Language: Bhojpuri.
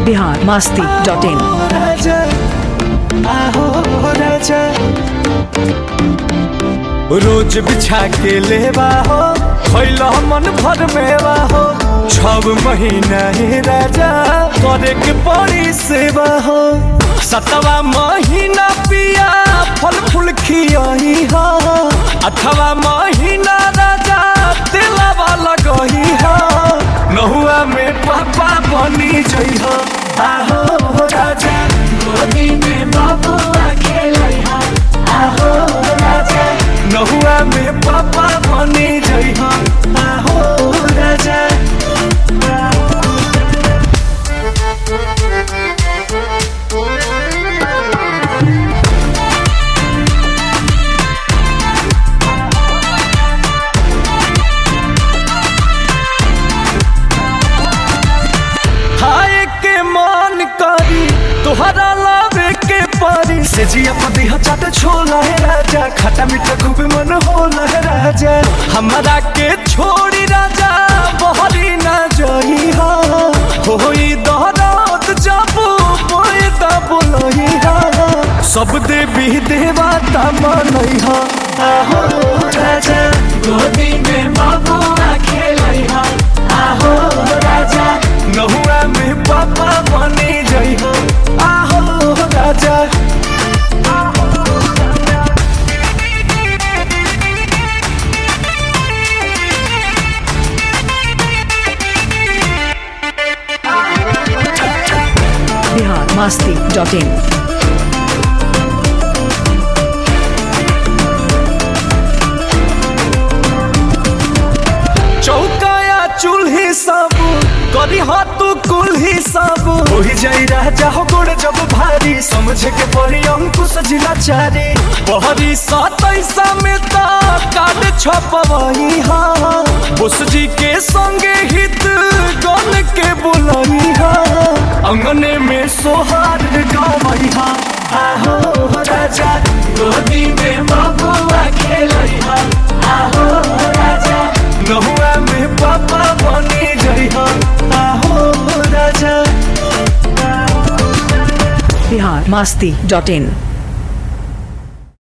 बिहार मास्ती डॉट इन राजा आहो राजा रोज बिछा के लेवा हो खैला मन भर मेवा हो छब महीना ही राजा करे के पड़ी सेवा हो सतवा महीना पिया फल फूल खियाही हो अठवा महीना राजा दिलवा लगही हो नहुआ में पापा बनी जई हो आहो राजा गोदी में बाबुआ खेलई हो आहो राजा नहुआ में पापा बनी जई हो आहो राजा हाय के मान करी तोहरा लावे के पारी से जिया पति हचाट छोला है राजा खट्टा मीठा खूब मन होला है राजा हमारा के छोड़ी राजा बहरी ना जई हा होई दहरात जाबू मोए ता बोलई हा सब देवी देवता मनई हा आहो राजा गोदी में बाबुआ खेलई हा आहो राजा नहुआ में पापा बने जई हो आहो राजा बिहार मास्ती डॉट इन चौकाया चूल्ही सब करी हाथ कुल्ही सब ओही जाई राजा हो गोड़ जब भारी समझे के पड़ी अंकुश जिला चारी बहरी सतैसा में ता काट छपवही हा बुस जी के संगे हित गन के बुलई हा अंगने में सोहार गावई हा आहो राजा गोदी में बबुआ खेलई हा आहो राजा नहुआ में पापा बनी जई हो आहो राजा बिहार मास्ती डॉट इन